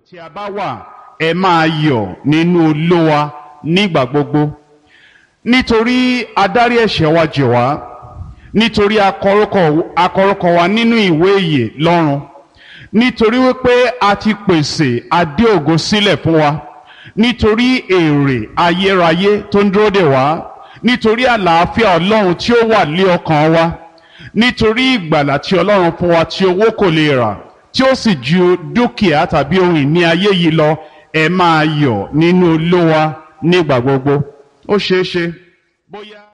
tí a bá wà ẹ máa yọ̀ nínú olówa nígbà gbogbo nítorí adarí ẹ̀ṣẹ̀ wa jì wá nítorí akọrúkọ wa nínú ìwé ìyè lọ́run nítorí wípé a ti pèsè adé ògo sílẹ̀ fún wa nítorí èrè ayérayé tó ń dúró dè wá nítorí àlàáfíà ọlọ́run tí ó wà lé ọkàn wa nítorí ìgbàlà tí ọlọ́run fún wa tí owó kò lè rà tí ó sì ju dúkìá tàbí ohun ìní ayé yìí lọ ẹ máa yọ̀ nínú olówa nígbà gbogbo ó ṣeé ṣe bóyá.